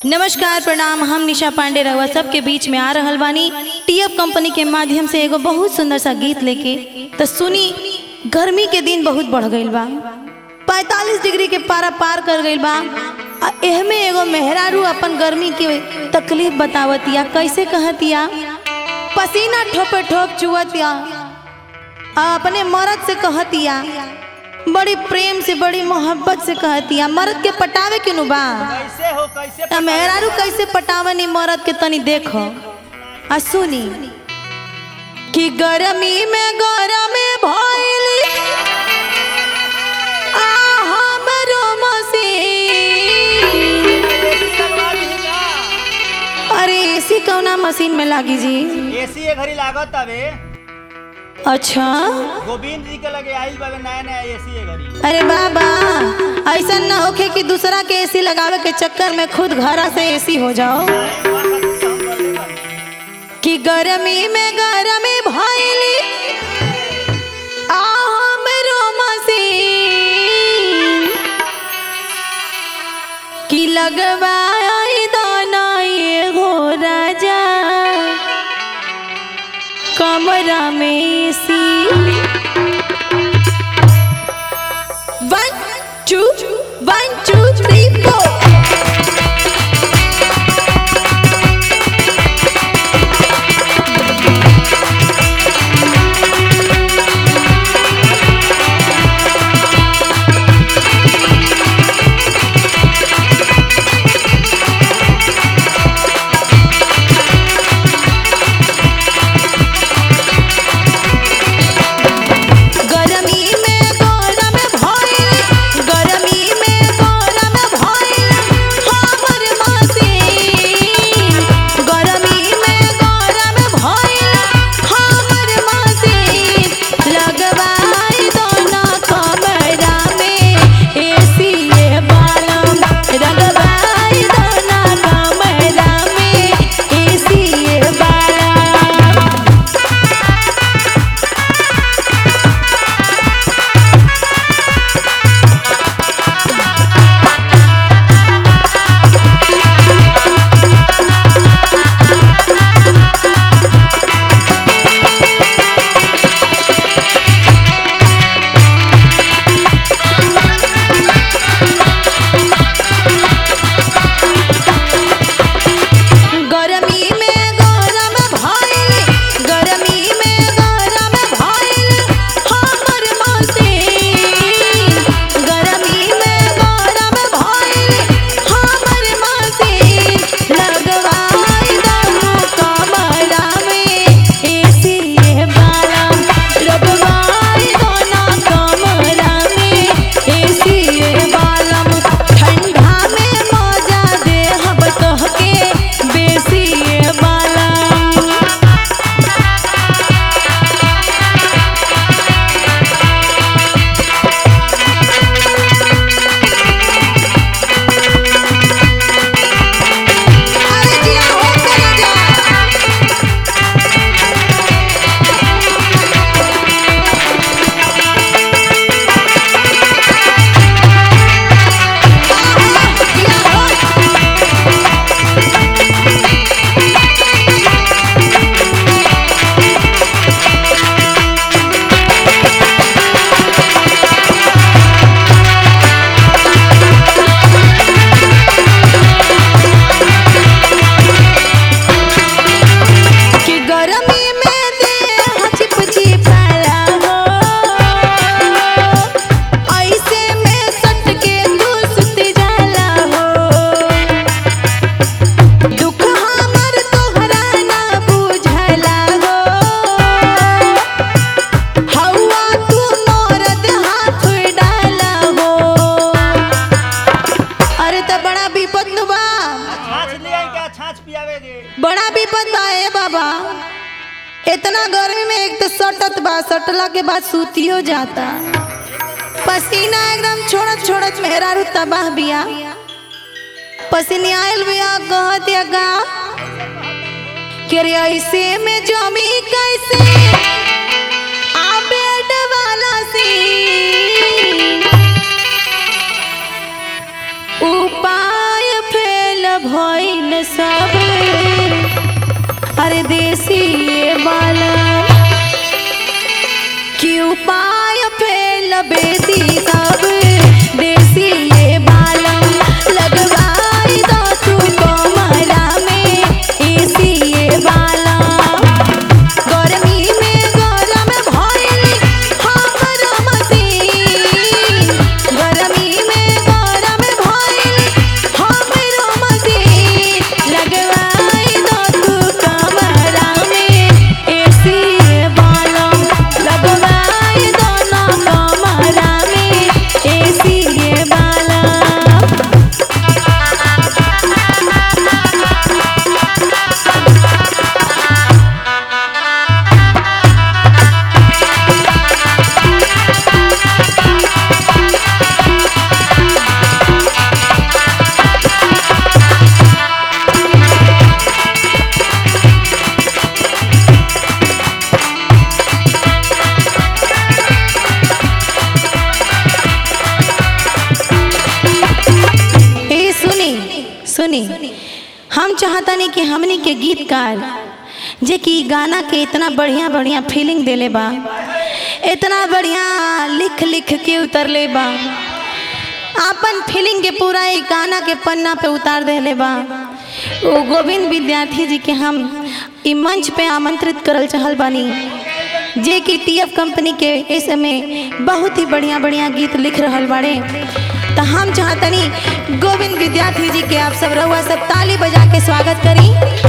नमस्कार प्रणाम हम निशा पांडे रहुआ सबके बीच में आ रहल बानी टीएफ कंपनी के माध्यम से एगो बहुत सुंदर सा गीत लेके तो सुनी गर्मी के दिन बहुत बढ़ गईल बा 45 डिग्री के पारा पार कर गईल बा आ एहमे एगो मेहरारू अपन गर्मी के तकलीफ बतावतिया कैसे कहतिया पसीना ठोपे ठोप चुवतिया आ अपने मर्द से कहतिया बड़ी प्रेम से बड़ी मोहब्बत से कहतिया मर्द के पटावे के नु बा कैसे हो कैसे त मेहरारू कैसे पटावनी मरद के तनी देखो आ सुनी कि गरमी में गरम भइली आ हमरो मसीन लगवा दी का? अरे एसी कौना मशीन में लागी जी एसी ये घड़ी लागत हवे अच्छा गोविंद जी के लगे आइल बावे नया नया एसी ये घड़ी अरे बाबा ऐसा न होखे कि दूसरा के एसी लगावे के चक्कर में खुद घरा से एसी हो जाओ कि गरमी में गरमी भइली आ हमरो मसीन कि लगवाई दाना ये हो राजा कमरा में AC one two one two three four गरमी में गरम भइल गरमी में गरम भइल हमर मसीन गरमी में गरम भइल हमर मसीन लगवाई दोना कमरा में एसी ये बालम लगवाई दोना कमरा में एसी ये बालम गरमी में गरम भइल गरमी में गरम भइल हमर मसीन गरमी में गरम भइल हमर मसीन लगवाई दहु कमरा में एसी ये बालम लगवाई दोना कमरा में एसी ये बालम ठंडा में मजा दे हब तोहके बेसी ये बालम अरे जिया हो चला जा कि गरमी में देह चिप चिपाला हो ऐसे में सट के तू सुत जाला हो दुख हमर तोहरा ना बुझला हो हवा तू मरद हाथ डाला हो अरे त बड़ा विपद नु बा छाछ ले आई क्या छाछ पियावे दे बड़ा विपद बा ए बाबा इतना गर्मी में एक तो सटत बा सटला के बाद सूतियो जाता पसीना एकदम छोड़त छोड़त मेहरारू तबाह बिया पसीने आयल बिया कहत या गा कि रे ऐसे में जमी कैसे आ बेड वाला सीन उपाय फेल भइल सब अरे देसी ये बाला कि उपाय फेल बेदी सब देसी ये बालम लगवाई दो तू कमरा में एसी ये बालम गर्मी में गरम भइल हमर मसीन गर्मी में गरम भइल हमर मसीन लगवाई दो तू कमरा में एसी बालम लगवाई दो ना कमरा में एसी बालम ए सुनी सुनी हम चाहतानी कि हमनी के गीतकार जे कि गाना के इतना बढ़िया बढ़िया फीलिंग देले बा इतना बढ़िया लिख लिख के उतरले बा आपन फीलिंग के पूरा एक गाना के पन्ना पे उतार देले बा ओ गोविंद विद्यार्थी जी के हम ई मंच पे आमंत्रित करल चाहल बानी जे कि टीएफ कंपनी के इस समय बहुत ही बढ़िया बढ़िया गीत लिख रहल बाड़े तो हम चाहतनी गोविंद विद्यार्थी जी के आप सब रहुआ सब ताली बजा के स्वागत करी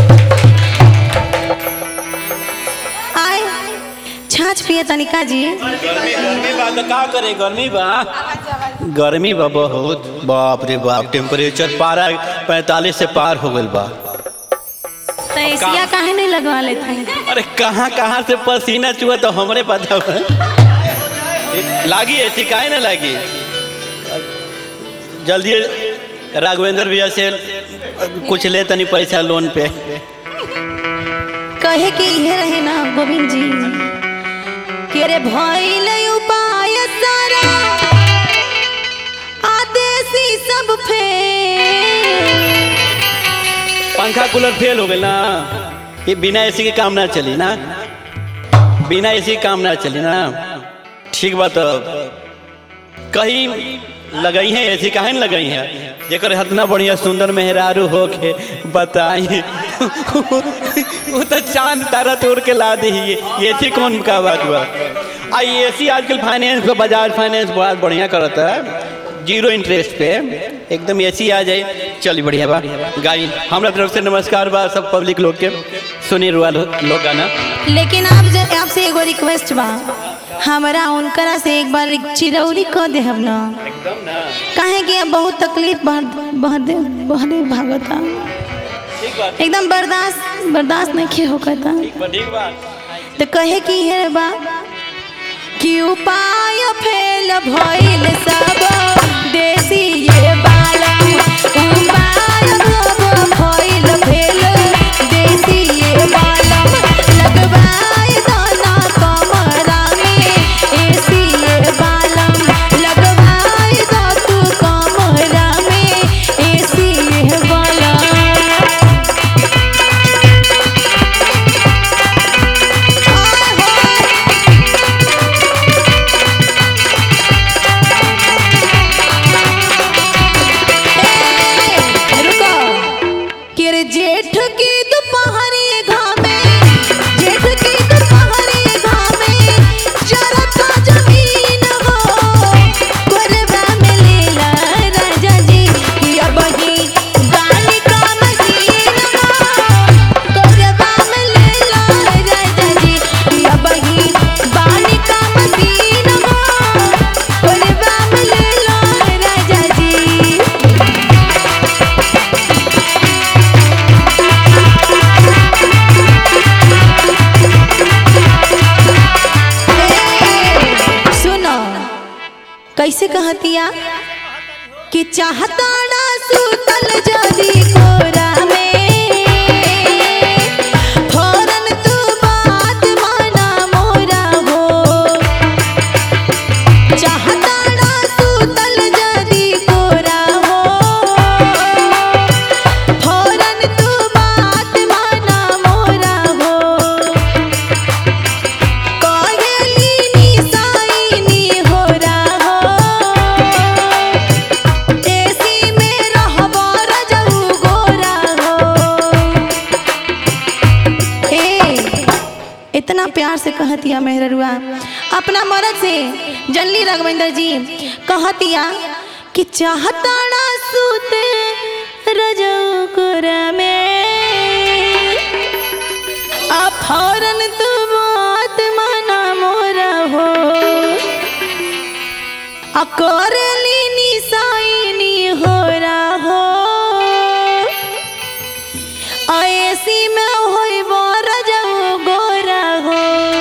आए छाछ पिए तनिका जी गर्मी गर्मी बा तो का करे गर्मी बा गर्मी बा बहुत बाप रे बाप टेम्परेचर पारा पैंतालीस से पार हो गइल बा तो एसिया काहे नहीं लगवा लेते हैं अरे कहाँ कहाँ से पसीना चुआ तो हमरे पता बा लागी ऐसी काहे ना लागी जल्दी राघवेंद्र भैया से कुछ ले तनी पैसा लोन पे कहे कि ये रहे ना गोविंद जी कि अरे भइल उपाय सारा आदेशी सब फेल पंखा कूलर फेल हो गए ना ये बिना एसी के काम ना चली ना बिना एसी के काम ना चली ना ठीक बात कहीं लगई है एसी काहे न लगई है जेकर इतना बढ़िया सुंदर मेहरारू हो के बताई वो तो चांद तारा तोड़ के ला दी है एसी कौन का बात हुआ आई एसी आजकल फाइनेंस पे बजाज फाइनेंस बहुत बढ़िया करता है जीरो इंटरेस्ट पे एकदम एसी आ जाए चली बढ़िया बा गाई हमरा तरफ से नमस्कार बा सब पब्लिक लोग के सुनी रुआ लो- लोग गाना लेकिन आप जे आपसे एगो रिक्वेस्ट बा हमरा उनकरा से एक बार एक चिरौरी कह दे हम ना एकदम ना काहे कि अब बहुत तकलीफ बढ़ बढ़े बढ़े भागता ठीक बात एकदम बर्दाश्त बर्दाश्त नहीं खे होकता ठीक बा ठीक बात तो कहे कि हे बा कि उपाय फेल भइल सब देसी ये बाला उपाय सब भइल फेल देसी ये बाला लगवाई दाना कमरा में एसी ये बाला लगवाई दो तू कमरा में एसी ये बाला रुको कि रे जेठ की दोपहरी घामे जेठ की दोपहरी घामे जरा था जमीन हो कोरबा में लेला राजा जी कि अब ही गाली का मशीन हो कोरबा में लेला राजा जी कि अब ही गाली का मशीन हो कोरबा में लेला राजा जी सुनो कैसे कहतिया कि चाहता ना सुतल जदी कोरा में फौरन तू बात माना मोरा हो चाहता ना सुतल जदी कोरा हो फौरन तू कहतिया मेहरुआ अपना मरद से जनली रघवेंद्र जी कहतिया कि चाहताड़ा सूते रजोकुर में आ फौरन तू बात माना मोरा हो आ करली निसाइनी हो हो ऐसी में होई रजो गोरा हो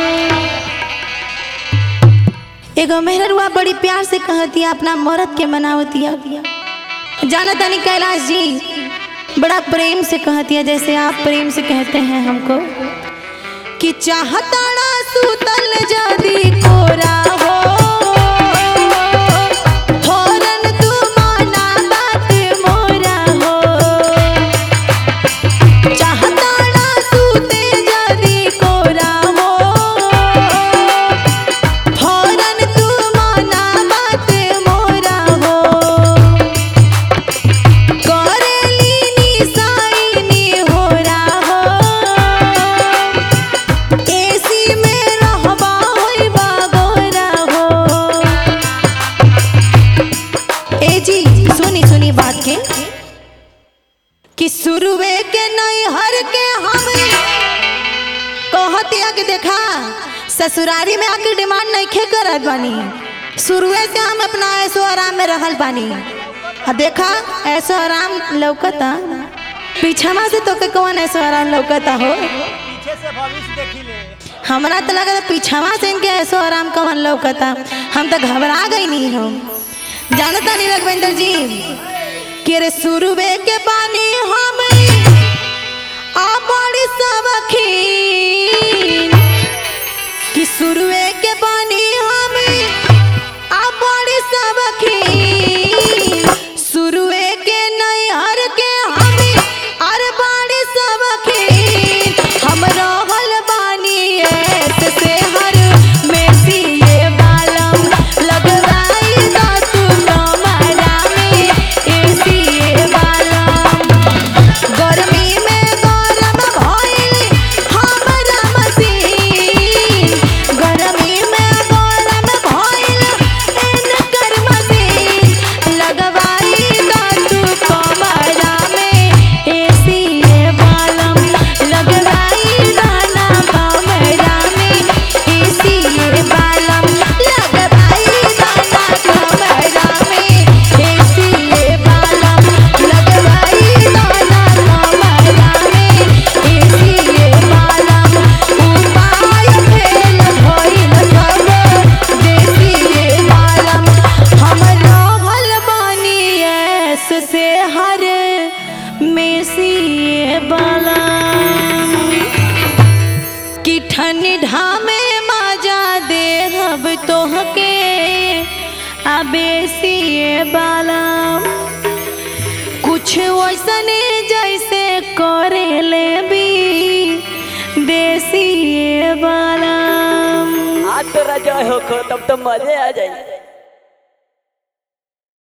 एगो मेहरुआ बड़ी प्यार से कहतिया अपना मरद के मनावतिया जाना तानी कैलाश जी बड़ा प्रेम से कहतिया जैसे आप प्रेम से कहते हैं हमको कि चाहताड़ा सुतल जदी कोरा हो फौरन तू माना बात मोरा हो चाहताड़ा सूते जदी कोरा हो फौरन तू माना बात मोरा हो करेली निसाइनी होरा हो एसी में रहबा होइबा गोरा हो ए जी सुनी सुनी बात के कि शुरुए के नहीं हर के हम कहतिया कि देखा ससुरारी में आके डिमांड नहीं खे करत बानी शुरुए से हम अपना ऐसो आराम में रहल बानी आ देखा ऐसो आराम लौकता पीछामा से तो के कौन ऐसो आराम लौकता हो पीछे से भविष्य देखी ले हमरा तो लगा पीछावा से इनके ऐसो आराम कवन लौकता हम तो घबरा गई नहीं हम जानता नहीं रघवेंद्र जी कि रे शुरुए के पानी हम आ बड़ी सबखीन कि शुरुए के पानी हम आ बड़ी सबखीन शुरुए के नैहर के हम अर बड़ी सबखीन हम रहल बानी ऐसे से हर में सिए बालम लगवाई दा तू कमरा में एसिए बालम गर्मी में गरम भइल हमरा मसीन गर्मी में गरम भइल एनकर मसीन लगवाई दा तू कमरा में एसिए बालम लगवाई दाना कमरा में एसिए बालम लगवाई दाना कमरा में एसिए बालम लगवाई दाना कमरा में एसिए बालम उपाय फेल भइल सब देसिए बालम हम रहल बानी ऐस से हर मेसिए बालम कि ठंडा में मजा देहब तोहके अबेसिए बालम कुछ वैसने जैसे करे ले भी देसिए बालम आज तो राजा हो खो तब तो मजे आ जाए